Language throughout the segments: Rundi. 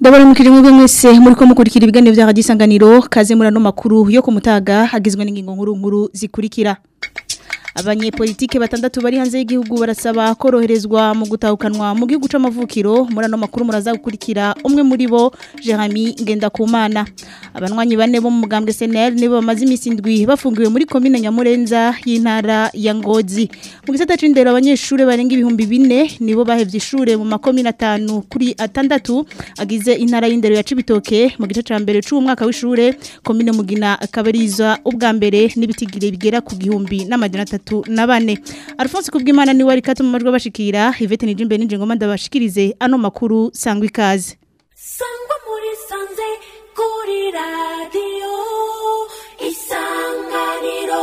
Ndabaramukije mwebwe mwese muri ko mukurikira ibiganiro bya Radio Isanganiro kaze murano makuru yo kumutaga hagizwe n'ingingo nkuru nkuru zikurikira Abanyepolitike batandatu bari hanze y'igihugu barasaba koroherezwa mu gutahukanwa mu gihugu c'amavukiro murano makuru muraza gukurikira umwe muri bo Jeremy Ngendakumana abanwanyi bane bo mu mugambwe SNL nibo bamaze imisi ndwi bafungiwe muri commune Nyamurenza y'intara ya Ngozi mu gisata c'indero abanyeshure barenga ibihumbi bine nibo bahevye ishure mu makomine atanu kuri atandatu agize intara y'indero ya Cibitoke mu gice ca mbere c'umwaka w'ishure commune Mugina akabariza ubwa mbere n'ibitigire bigera ku gihumbi n'amajana atatu na bane Alphonse kubwimana ni wari katuma majwi bashikira Yvette Nijimbe nije ngoma ndabashikirize ano makuru sangwa ikaze sangwa muri sanze kuri radio isanganiro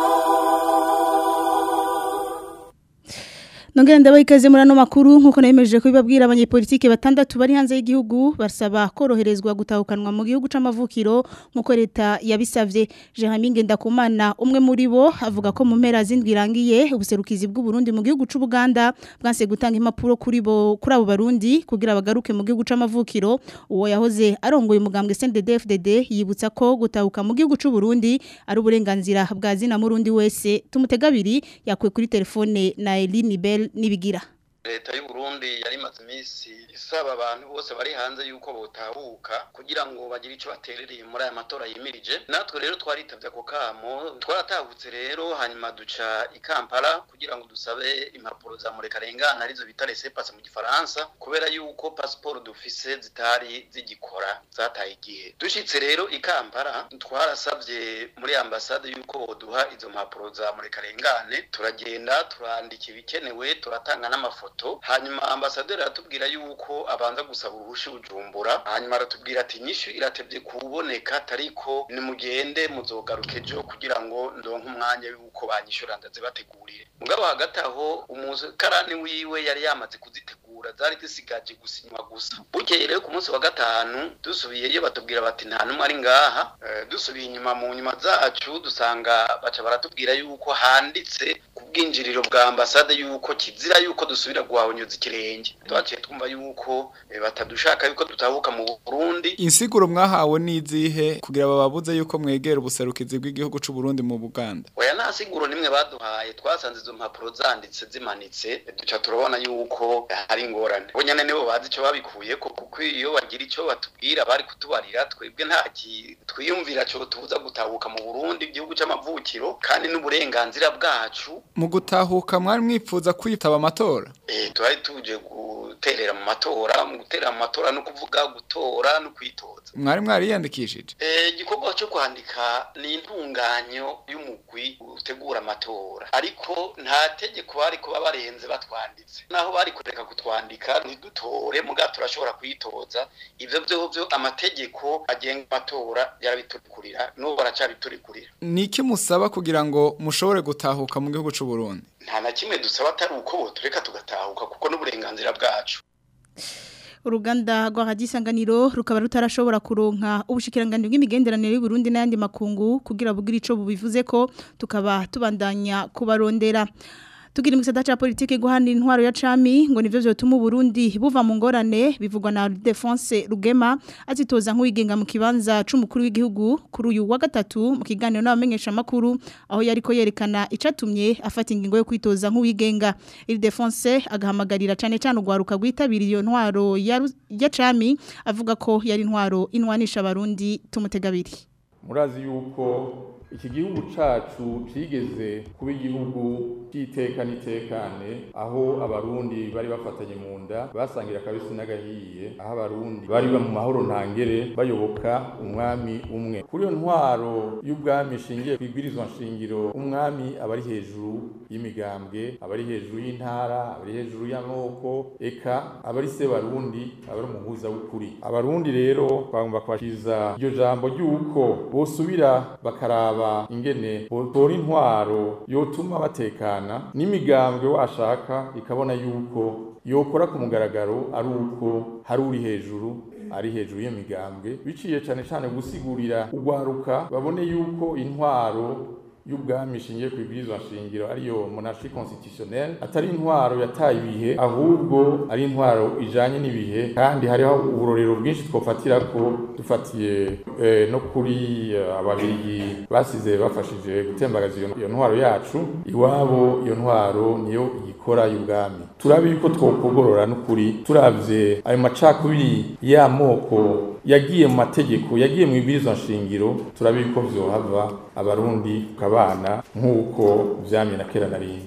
Nongera ndabaha ikaze muri ano makuru nkuko nayemeje kubibabwira abanyepolitike batandatu bari hanze y'igihugu basaba koroherezwa gutahukanwa mu gihugu c'amavukiro nkuko leta yabisavye Jeremy Ngendakumana umwe muri bo avuga ko mu mpera zindwi irangiye ubuserukizi bw'u Burundi mu gihugu c'u Buganda bwanse gutanga impapuro kuri bo kuri abo barundi kugira bagaruke mu gihugu c'amavukiro uwo yahoze arongoye umugambwe CNDD-FDD yibutsa ko gutahuka mu gihugu c'u Burundi ari uburenganzira bwa zina murundi wese tumutegabiri yakwe kuri telefone na Eline Bell nibigira leta y'u Burundi yari imaze iminsi isaba abantu bose bari hanze yuko botahuka kugira ngo bagire ico baterereye muri aya matora yimirije natwe rero twaritavye ako kamo twaratahutse rero hanyuma duca i Kampala kugira ngo dusabe impapuro za murekarengana arizo bita laissez-passer mu gifaransa kubera yuko passport dufise zitari zigikora zataye igihe dushitse rero i Kampala twarasavye muri ambasade yuko boduha izo mpapuro za murekarengane turagenda turandika ibikenewe turatanga n'amafoto hanyuma ambasaderi aratubwira yuko abanza gusaba uruhushi bujumbura hanyuma aratubwira ati nyishu iratevye kuboneka tariko nimugende muzogaruka ejo kugira ngo ndonke umwanya yuko banyishura ndaze bategurire mugabo hagati aho umukarani wiwe yari yamaze kuzitegura zari zisigaje gusinywa gusa bukeye rero ku munsi wa gatanu dusubiyeyo batubwira bati nta numwe ari ngaha Eh, dusubiye inyuma mu nyuma zacu dusanga baca baratubwira yuko handitse ku bwinjiriro bwa ambasade yuko kizira yuko dusubira guhahonyoza ikirenge twaciye twumva yuko eh, batadushaka yuko dutahuka mu Burundi insiguro mwahawe n'izihe kugira bababuze yuko mwegera ubuserukizi bw'igihugu c'u Burundi mu Buganda oya nta siguro nimwe baduhaye twasanze izo mpapuro zanditse zimanitse duca turabona yuko hari ingorane bo nyene nibo bazi ico babikuye ko kuko iyo bagira ico batubwira bari kutubarira twebwe nta ki- twiyumvira co tubuza gutahuka mu Burundi igihugu c'amavukiro kandi n'uburenganzira bwacu mu gutahuka mwari mwipfuza kwitaba amatora eh twari tuje guterera mu matora mu guterera mu matora no kuvuga gutora no kwitoza mwari mwariyandikishije Eh, igikorwa cyo kwandika ni intunganyo y'umugwi utegura amatora ariko nta tegeko bari kuba barenze batwanditse naho bari kureka kutwandika ntidutore muga turashobora kwitoza ivyo vyovyo amategeko agenga amatora yarabiturikurira n'ubu baracabiturikurira niki musaba kugira ngo mushobore gutahuka mu gihugu c'u Burundi nta na kimwe dusaba atari uko botureka tugatahuka kuko n'uburenganzira bwacu uruganda rwa Radio Isanganiro rukaba rutarashobora kuronka ubushikiranganje bw'imigenderanire y'u Burundi n'ayandi makungu kugira bugire ico bubivuze ko tukaba tubandanya kubarondera Tugira mu gisata ca politike guhana intwaro ya cami ngo nivyo vyotuma Burundi buva mu ngorane bivugwa na Defense Rugema azitoza nk'uwigenga mu kibanza c'umukuru w'igihugu kuri uyu wa gatatu mu kiganiro n'abamenyesha makuru aho yariko yerekana icatumye afata ingingo yo kwitoza nk'uwigenga il Defense agahamagarira cane cane ugwaruka gwitabira iyo ntwaro ya Ru- ya cami avuga ko yari intwaro inwanisha abarundi tumutegabiri murazi yuko iki gihugu cacu cigeze kuba igihugu c'iteka n'itekane aho abarundi bari bafatanye mu nda basangira akabisi n'agahiye aho abarundi bari mu mahoro ntangere bayoboka umwami umwe kuri iyo ntwaro y'ubwami ishingiye ku ibwirizwa nshingiro umwami aba ari hejuru y'imigambwe aba ari hejuru y'intara aba ari hejuru y'amoko eka aba ari se barundi aba ari umuhuza w'ukuri abarundi rero bagomba kwashiza iryo jambo ry'uko bosubira bakaraba ingene botora intwaro yotuma batekana n'imigambwe washaka ikabona yuko yokora ku mugaragaro ari uko hari uri hejuru ari hejuru y'iyo migambwe biciye cane cane gusigurira ugwaruka babone yuko intwaro y'ubwami ishingiye ku ibwirizwa nshingiro ariyo monarchie constitutionnelle atari intwaro yataye ibihe ahubwo ari intwaro ijanye n'ibihe kandi hariho uburorero bwinshi twofatira ko dufatiye eh, no kuri eh, ababirigi basize bafashije gutembagaza iyo iyo ntwaro yacu iwabo iyo ntwaro niyo ikora y'ubwami turabe yuko twokogorora n'ukuri turavye ayo macakubiri y'amoko yagiye mu mategeko yagiye mu ibwirizwa nshingiro turabe yuko vyohava abarundi tukabana nk'uko vyamye na kera na rindi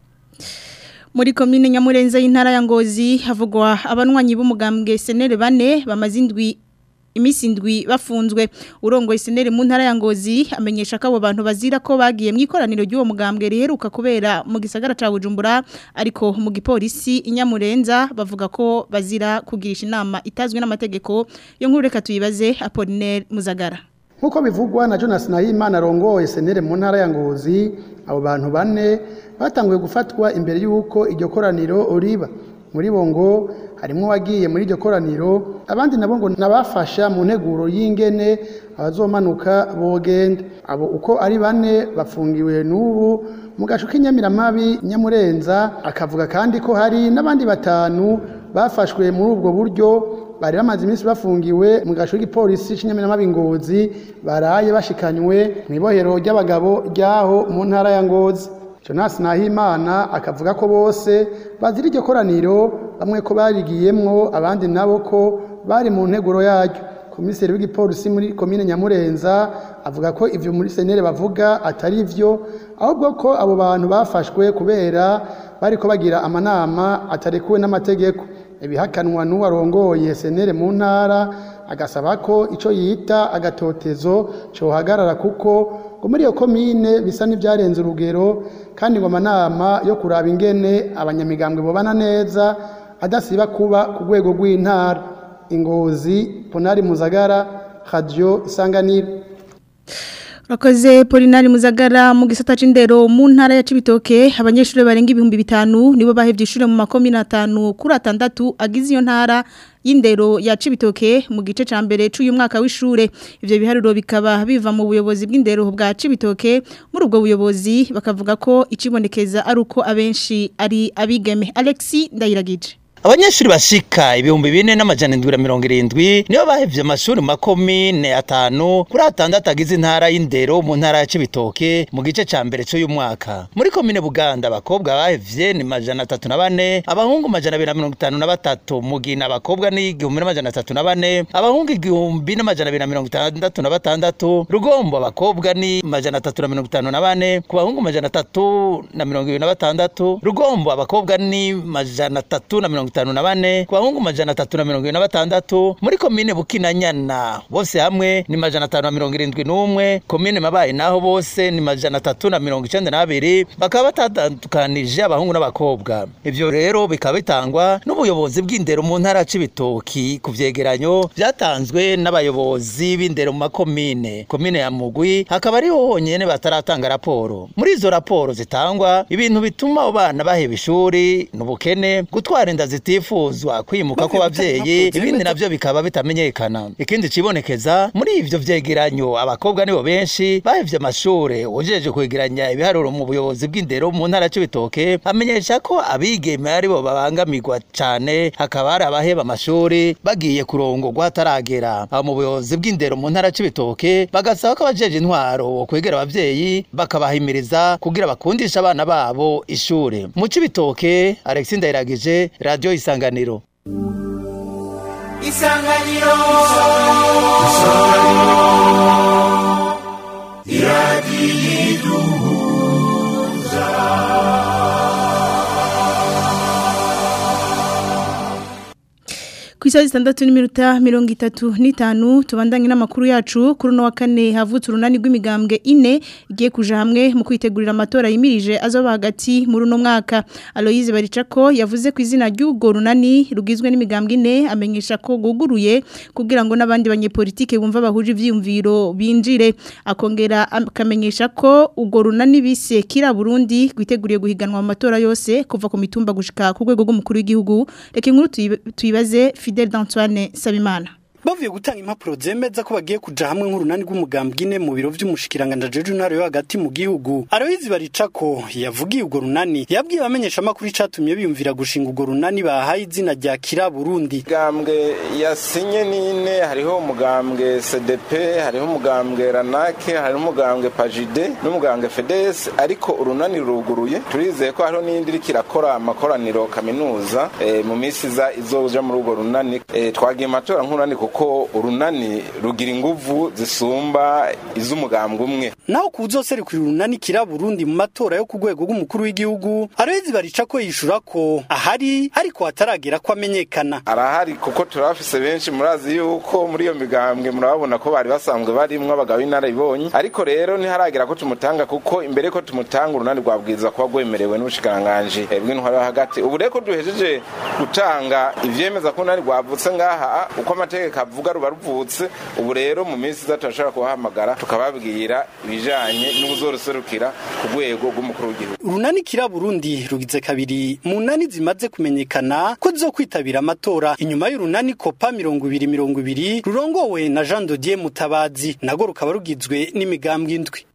Muri komine Nyamurenza y'intara ya Ngozi havugwa abanwanyi b'umugambwe senere bane bamaze indwi imisi indwi bafunzwe urongoye senere mu ntara ya Ngozi amenyesha ko abo bantu bazira ko bagiye mu ikoraniro ry'uwo mugambwe riheruka kubera mu gisagara ca Bujumbura ariko mu gipolisi inyamurenza bavuga ko bazira kugirisha inama itazwe n'amategeko yo nkuru reka tuyibaze Apollinaire Muzagara Nkuko bivugwa na Jonas Nahimana arongoye senere mu ntara ya Ngozi abo bantu bane batanguye gufatwa imbere y'uko iryo koraniro riba muri bo ngo harimo wagiye muri iryo koraniro abandi nabo ngo nabafasha mu nteguro y'ingene abazomanuka bogenda abo uko ari bane bafungiwe n'ubu mu gacu k'inyamiramabi nyamurenza akavuga kandi ko hari n'abandi batanu bafashwe muri ubwo buryo bari bamaze iminsi bafungiwe mu gacu k'igipolisi cy'inyamiramabi ngozi baraye bashikanywe mu ibohero ry'abagabo ryaho mu ntara ya ngozi Jonas Nahimana akavuga ko bose bazira iryo koraniro bamwe ko barigiyemwo abandi nabo ko bari mu nteguro yaryo komiseri w'igipolisi muri komine Nyamurenza avuga ko ivyo muri senere bavuga atari ivyo ahubwo ko abo bantu bafashwe kubera bariko bagira amanama atarekuwe n'amategeko ibihakanwa n'uwarongoye senere mu ntara agasaba ko ico yita agatotezo cohagarara kuko ngo muri iyo komine bisa n'ibyarenze urugero kandi ngo amanama yo kuraba ingene abanyamigambwe bobana neza adasiba kuba ku rwego rw'intara ingozi ponari muzagara radio isanganiro Rakoze Polinari Muzagara mu gisata c'indero mu ntara ya Cibitoke abanyeshuri barenga ibihumbi bitanu nibo bahevye ishure mu makomine atanu kuri atandatu agize iyo ntara y'indero ya Cibitoke mu gice ca mbere c'uyu mwaka w'ishure ivyo biharuro bikaba biva mu buyobozi bw'indero bwa Cibitoke muri ubwo buyobozi bakavuga ko icibonekeza ari uko abenshi ari abigeme Alexi Ndayiragije Abanyeshuri bashika ibihumbi bine n'amajana indwi na mirongo irindwi nibo bahevye amashuri mu makomine atanu kuri atandatu agize intara y'indero mu ntara ya Cibitoke mu gice ca mbere c'uyu mwaka. Muri komine Buganda abakobwa bahevye ni majana atatu na bane, abahungu majana abiri na mirongo itanu na batatu, Mugina abakobwa ni igihumbi n'amajana atatu na bane, abahungu igihumbi n'amajana abiri na mirongo itandatu na batandatu, Rugombo abakobwa ni majana atatu na mirongo itanu na bane, ku bahungu majana atatu na mirongo ibiri na batandatu, Rugombo abakobwa ni majana atatu na mirongo itanu na bane ku bahungu majana atatu na mirongo na batandatu muri komine bukinanyana bose hamwe ni majana atanu na mirongo irindwi n'umwe komine mabaye naho bose ni majana atatu na mirongo icenda n'abiri bakaba batandukanije abahungu n'abakobwa ivyo rero bikaba bitangwa n'ubuyobozi bw'indero mu ntara ya Cibitoki ku vyegeranyo vyatanzwe n'abayobozi b'indero mu makomine komine ya Mugwi hakaba ariho honyene bataratanga raporo muri izo raporo zitangwa ibintu bituma abo bana baheba ishuri n'ubukene gutwara inda zitifuzwa kwimuka ko bavyeyi ibindi navyo bikaba bitamenyekana ikindi cibonekeza muri ivyo vyegeranyo abakobwa nibo benshi bahevye amashure ujeje kwegeranya ibiharuro mu buyobozi bw'indero mu ntara c'ibitoke amenyesha ko abigeme aribo babangamirwa cane hakaba hari abaheba amashuri bagiye kurongorwa hataragera abo mu buyobozi bw'indero mu ntara c'ibitoke bagasaba ko abajeje intwaro kwegera abavyeyi bakabahimiriza kugira bakundisha abana babo ishure mu c'ibitoke Alexis Ndayiragije radio isanganiro isanganiro Ku isaha zitandatu n'iminota mirongo itatu n'itanu tubandanye n'amakuru yacu kuri uno wa kane havutse urunani rw'imigambwe ine igiye kuja hamwe mu kwitegurira amatora yimirije azoba hagati muri uno mwaka Aloyize Baricako yavuze ku izina ry'ubwo runani rugizwe n'imigambwe ine amenyesha ko guguruye kugira ngo n'abandi banyepolitike bumva bahuje ivyiyumviro binjire akongera akamenyesha ko ubwo runani bise kira Burundi rwiteguriye guhiganwa mu matora yose kuva ku mitumba gushika ku rwego rw'umukuru w'igihugu reka inkuru tuyibaze Fidel d'Antoine Sabimana bavuye gutanga impapuro zemeza ko bagiye kuja hamwe nk'urunani rw'umugambwe ine mu biro vy'umushikiranganja jeje intara yo hagati mu gihugu Aloyizi Baricako yavugiye urwo runani yabwiye abamenyesha amakuru icatumye biyumvira gushinga urwo runani bahaye izina rya Kira Burundi umugambwe yasinye nine hariho umugambwe CDP hariho umugambwe Ranake hariho umugambwe Pajide n'umugambwe FEDES ariko urunani ruguruye turizeye ko hariho n'indi iriko irakora amakoraniro kaminuza e, mu minsi iza izoja muri urwo runani e, twagiye matora nk'urunani kuko urunani rugira inguvu zisumba iz'umugambwe umwe naho kuzoserukira urunani Kira Burundi mu matora yo ku rwego rw'umukuru w'igihugu Aloyizi Baricako yishura ko ahari ariko hataragera ko amenyekana arahari kuko turafise benshi murazi yuko muri iyo migambwe murababona ko bari basanzwe barimwo abagabo b'inararibonye ariko rero ntiharagera ko tumutanga kuko imbere ko tumutanga urunani rwabwiza kuba rwemerewe n'ubushikiranganji bw'intwaro yo hagati ubu rero ko duhejeje gutanga ivyemeza ko urunani rwavutse ngaha uko amategeko avuga ruba ruvutse ubu rero mu minsi iza turashobora kubahamagara tukababwira ibijanye n'ubuzoruserukira ku rwego rw'umukuru w'igihugu urunani Kira Burundi rugize kabiri mu nani zimaze kumenyekana ko zo kwitabira amatora inyuma y'urunani kopa mirongo ibiri mirongo ibiri rurongowe na Jean Dodier Mutabazi nago rukaba rugizwe n'imigambwe indwi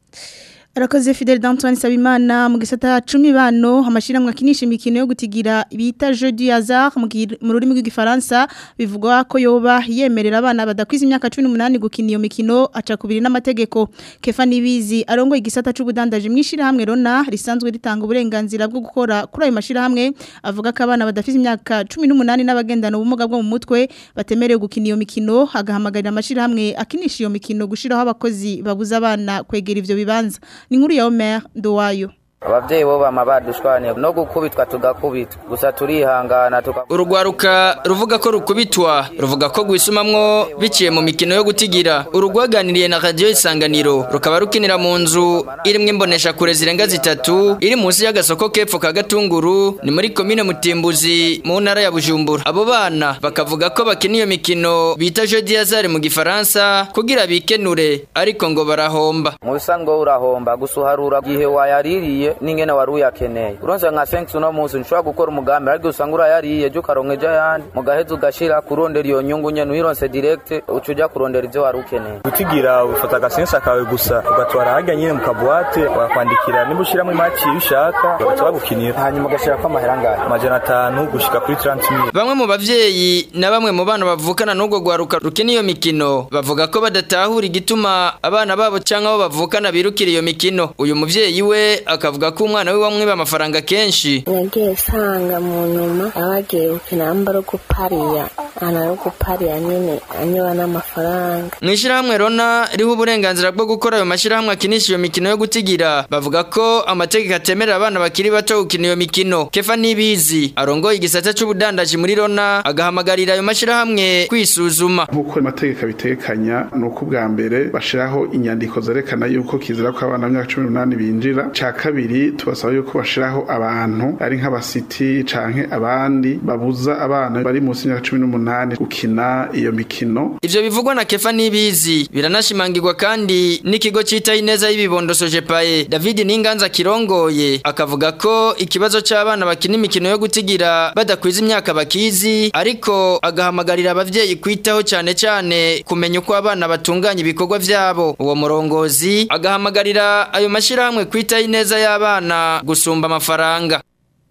Arakoze Fidel D'Antoine Sabimana mu gisata 10 bano amashiramwe akinisha imikino yo gutigira bita jeu du hasard mu rurimi rw'igifaransa bivugwa ko yoba yemerera abana badakwiza imyaka 18 gukina iyo mikino aca kubiri n'amategeko Kefa Nibizi arongo igisata c'ubudandaje mwishira hamwe Rona risanzwe ritanga uburenganzira bwo gukora kuri ayo mashira hamwe avuga ko abana badafite imyaka 18 n'abagendana ubumuga bwo mu mutwe batemerewe gukina iyo mikino agahamagarira amashira hamwe akinisha iyo mikino gushiraho abakozi babuza abana kwegera ivyo bibanza ni nkuru ya Omer Ndowayo abavyeyi bo bama badushwaniye no gukubitwa tugakubitwa gusa turihangana tuka urugwaruka ruvuga ko rukubitwa ruvuga ko gwisumamwo biciye mu mikino yo gutigira urugwaganiriye na radio isanganiro rukaba rukinira mu nzu irimwe imbonesha kure zirenga zitatu iri munsi y'agasoko kepfo ka gatunguru ni muri komine mutimbuzi mu ntara ya bujumbura abo bana bakavuga ko bakina iyo mikino bita jeu d'hasard mu gifaransa kugira bikenure ariko ngo barahomba mu bisanzwe urahomba gusa uharura gihe wayaririye n'ingene wari uyakeneye uronse nka sensi uno munsi nshobora gukora umugambi ariko usanga urayariye jya ukaronka ejo ayandi mu gaheza ugashira kurondera iyo nyungu nyene uyironse direct uca uja kurondera ivyo wari ukeneye gutigira ufata agasensi akawe gusa ugatwara harya nyine mu kabuwate wakwandikira niba ushiramo imaki iyo ushaka bagaca bagukinira hanyuma ugashirako amahera angahe amajana atanu gushika kuri 30 bamwe mu bavyeyi na bamwe mu bana bavukana n'ubwo gwaruka rukina iyo mikino bavuga ko badatahura igituma abana babo canke abo bavukana birukira iyo mikino uyu muvyeyi we akavuga ko umwana we wamwiba amafaranga kenshi nagiye sanga mu nyuma abagiye gukina amba ro gupariya ana ro gupariya nyene anyoba n'amafaranga mw'ishirahamwe rona riho uburenganzira bwo gukora ayo mashirahamwe akinisha iyo mikino yo gutigira bavuga ko amategeko atemerera abana bakiri bato gukina iyo mikino kefa nibizi arongoye igisata c'ubudandaji muri rona agahamagarira ayo mashirahamwe kwisuzuma nk'uko amategeko abitekanya ni uko ubwa mbere bashiraho inyandiko zerekana yuko kizira ko abana b'imyaka cumi n'umunani binjira ca kabiri tubasaba yuko bashiraho abantu ari nk'abasiti canke abandi babuza abana bari munsi y'imyaka cumi n'umunani gukina iyo mikino ivyo bivugwa na kefa nibizi biranashimangirwa kandi n'ikigo citaho ineza y'ibibondo sojepaye david n'inganza kirongoye akavuga ko ikibazo c'abana bakina imikino yo gutigira badakwiza imyaka bakizi ariko agahamagarira abavyeyi kwitaho cane cane kumenya uko abana batunganya ibikorwa vyabo uwo murongozi agahamagarira ayo mashirahamwe kwitaho ineza y'abana gusumba amafaranga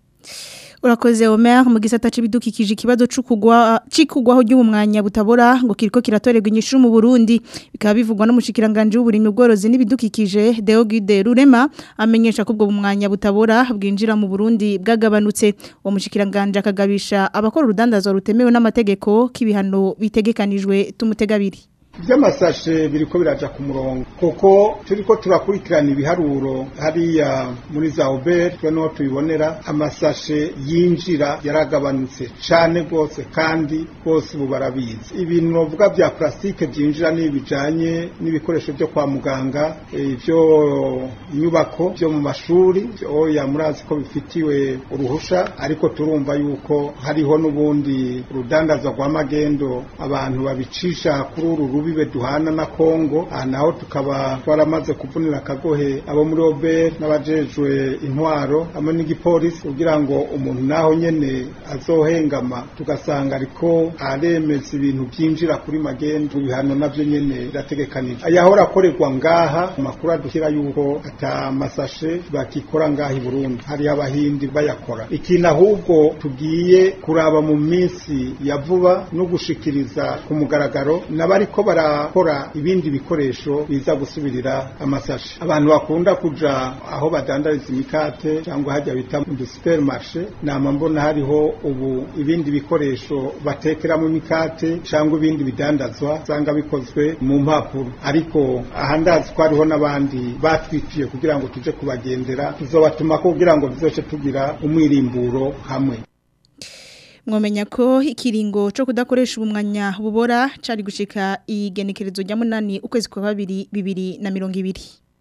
Urakoze Omer mu gisata c'ibidukikije ikibazo c'ukugwa cikugwaho ry'umwanya butabora ngo kiriko kiratorerwa inyishu mu Burundi bikaba bivugwa no mushikiranganje w'uburimyi ubworozi n'ibidukikije Deogide Rurema amenyesha ko ubwo umwanya butabora bwinjira mu Burundi bwagabanutse uwo mushikiranganje akagabisha abakora urudandazo rutemewe n'amategeko k'ibihano bitegekanijwe tumutegabiri by'amasashe biriko biraja ku murongo kuko turiko turakurikirana ibiharuro hariya muri za oberi twe niho tubibonera amasashe yinjira yaragabanutse cane rwose kandi bose ubu barabizi ibintu novuga vya plastique vyinjira ni bijanye n'ibikoresho vyo kwa muganga ivyo inyubako vyo mu mashuri oya murazi ko bifitiwe uruhusha ariko turumva yuko hariho n'ubundi rudandaza rwa magendo abantu babicisha kuri uru rubi rubibe duhana na Kongo aha naho tukaba twaramaze kuvunira akagohe abo muri Ober n'abajejwe intwaro hamwe n'igipolisi kugira ngo umuntu naho nyene azohengama tugasanga ariko aremeza ibintu byinjira kuri magendu bihano navyo nyene birategekanije ayahora akorerwa ngaha amakuru adushyira yuko ata masashe bakikora ngaha i Burundi hari abahindi bayakora ikintu ahubwo tugiye kuraba mu minsi ya vuba no gushikiriza ku mugaragaro n'abariko barakora ibindi bikoresho biza gusubirira amasashe abantu bakunda kuja aho badandariza imikate cyangwa hajya bita mu supermarché nama mbona hariho ubu ibindi bikoresho batekeramo imikate cyangwa ibindi bidandazwa usanga bikozwe mu mpapuro ariko aha ndazi ko hariho n'abandi batwiciye kugira ngo tuje kubagendera tuzobatuma kugira ngo tuzoce tugira umwirimburo hamwe mwomenya ko ikiringo cyo kudakoresha ubumwanya bubora cari gushika igenekerezo rya munani ukwezi kwa babiri bibiri na mirongo ibiri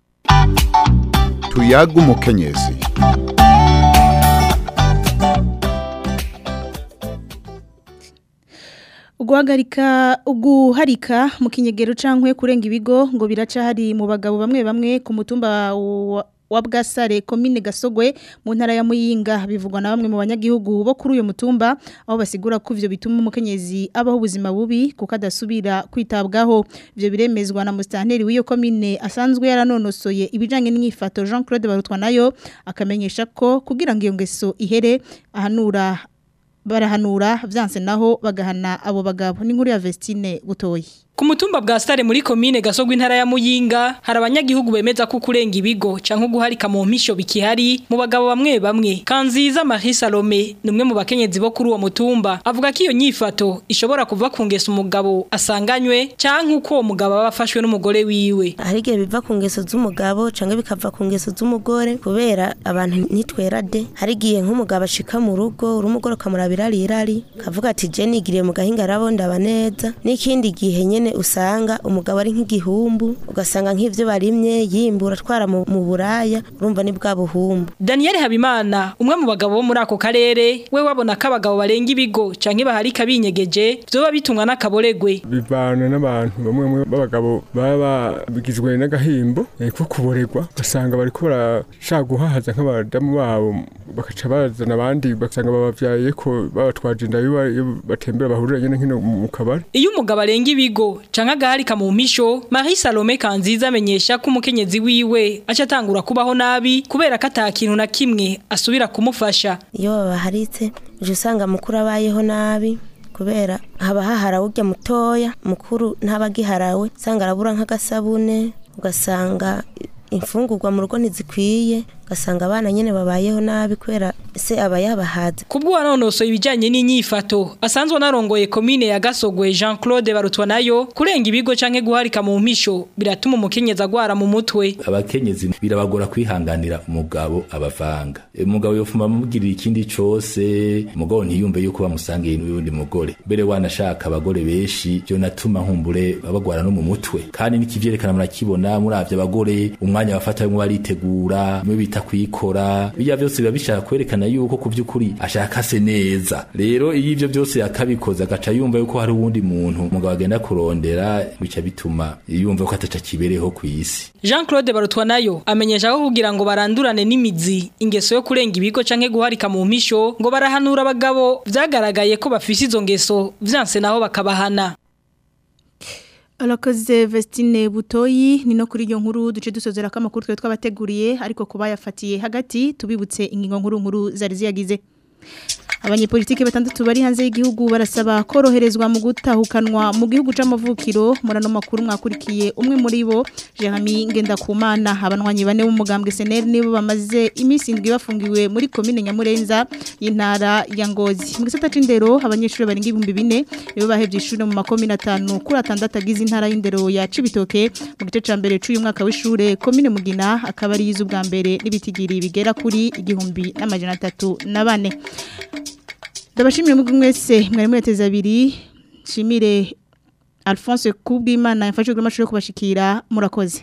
tuyaga umukenyezi Uguhagarika uguharika mu kinyegero cankwe kurenga ibigo ngo biraca hari mu bagabo bamwe bamwe ku mutumba wa wa bwasare komine gasogwe mu ntara ya muyinga bivugwa na bamwe mu banyagihugu bo kuri uyu mutumba aho basigura ko ivyo bituma umukenyezi abaho ubuzima bubi kuko adasubira kwitabwaho ivyo biremezwa na mustanteri w'iyo komine asanzwe yaranonosoye ibijanye n'inyifato Jean Claude Barutwa nayo akamenyesha ko kugira ngo iyo ngeso ihere ahanura barahanura vyanse naho bagahana abo bagabo n'inkuru ya Vestine gutoyi Ku mutumba bwa stare muri komine gasogwa intara ya Muyinga hari abanyagihugu bemeza ko kurenga ibigo canke guharika mu mpisho bikihari mu bagabo bamwe bamwe Kanziza Marie Salome numwe mu bakenyezi bo kuri uwo mutumba avuga ko iyo nyifato ishobora kuva ku ngeso umugabo asanganywe canke uko uwo mugabo aba afashwe n'umugore wiwe hari igihe biva ku ngeso z'umugabo canke bikava ku ngeso z'umugore kubera abantu ntitwera de hari igihe nk'umugabo ashika mu rugo uri umugore ukamurabira rirari kavuga ati je nigiriye mu gahinga rabo ndaba neza n'ikindi gihe nyene usanga umugabo ari nk'igihumbu ugasanga nk'ivyo barimye yimbura atwara mu mu buraya urumva ni bwa buhumbu Daniel Habimana umwe mu bagabo bo muri ako karere we wabona ko abagabo barenga ibigo canke baharika binyegeje vyoba bitumwa n'akaboregwe bivana n'abantu bamwe bamwe b'abagabo baba bigizwe n'agahimbo eh, ko kuboregwa ugasanga bariko barashaka guhahaza nk'abadamu babo bakaca bazana abandi bagasanga babavyaye ko babatwaje inda iyo ba- iyo batembera bahurira nyene nkino mu kabari Iyo umugabo arenga ibigo canke agaharika mu mpisho Marie Salome Kanziza amenyesha ko umukenyezi wiwe aca atangura kubaho nabi kubera ko ata kintu na kimwe asubira kumufasha iyo babaharitse uje usanga mukuru abayeho nabi kubera haba hahara urya mutoya mukuru ntabagiharawe usanga arabura nk'agasabune ugasanga imfungurwa mu rugo ntizikwiye ugasanga abana nyene babayeho nabi kubera se aba yabahaze Kubwo wanonosoye ibijanye n'inyifato asanzwe narongoye komine ya Gasogwe Jean Claude Barutwa nayo kurenga ibigo canke guharika mu mpisho biratuma umukenyezi agwara mu mutwe abakenyezi birabagora kwihanganira umugabo abavanga E, umugabo yofuma amubwirira ikindi cose umugabo ntiyumve yuko bamusangiye n'uyundi mugore mbere wanashaka abagore benshi byo natuma nkumbure babagwara no mu mutwe kandi nikivyerekana murakibona muravye abagore umwanya bafata bamwe baritegura bimwe bita kwikora bijya byose biba bishaka kwerekana yuko ku by'ukuri ashaka se neza rero iyo ivyo byose yakabikoza agaca yumva yuko hari uwundi muntu umugabo agenda kurondera bica bituma yumva ko ataca kibereho ku isi Jean Claude Barutwa nayo amenyesha ko kugira ngo barandurane n'imizi ingeso yo kurenga ibigo canke guharika mu mpisho ngo barahanura abagabo vyagaragaye ko bafise izo ngeso vyanse naho bakabahana Alakoze Vestine Butoyi ni no kuri iyo nkuru duce dusozera ko amakuru twe twabateguriye ariko kuba yafatiye hagati tubibutse ingingo nkuru nkuru zari ziyagize Abanyepolitike batandatu bari hanze y'igihugu barasaba koroherezwa mu gutahukanwa mu gihugu c'amavukiro murano makuru mwakurikiye umwe muri bo Jeremy Ngendakumana abanwanyi bane b'umugambwe SNL nibo bamaze iminsi indwi bafungiwe muri commune Nyamurenza y'intara ya Ngozi mu gisata c'indero abanyeshuri barenga ibihumbi bine nibo bahevye ishuri mu makomine atanu kuri atandatu agize intara y'indero ya Cibitoke mu gice ca mbere c'uyu mwaka w'ishure commune Mugina akaba ari yizu bwa mbere n'ibitigiri bigera kuri igihumbi n'amajana atatu na bane Ndabashimire mwebwe mwese mwari mweteza abiri shimire Alphonse Kubwimana yafashwe kuri mashuri yo kubashikira murakoze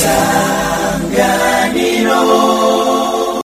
isanganiro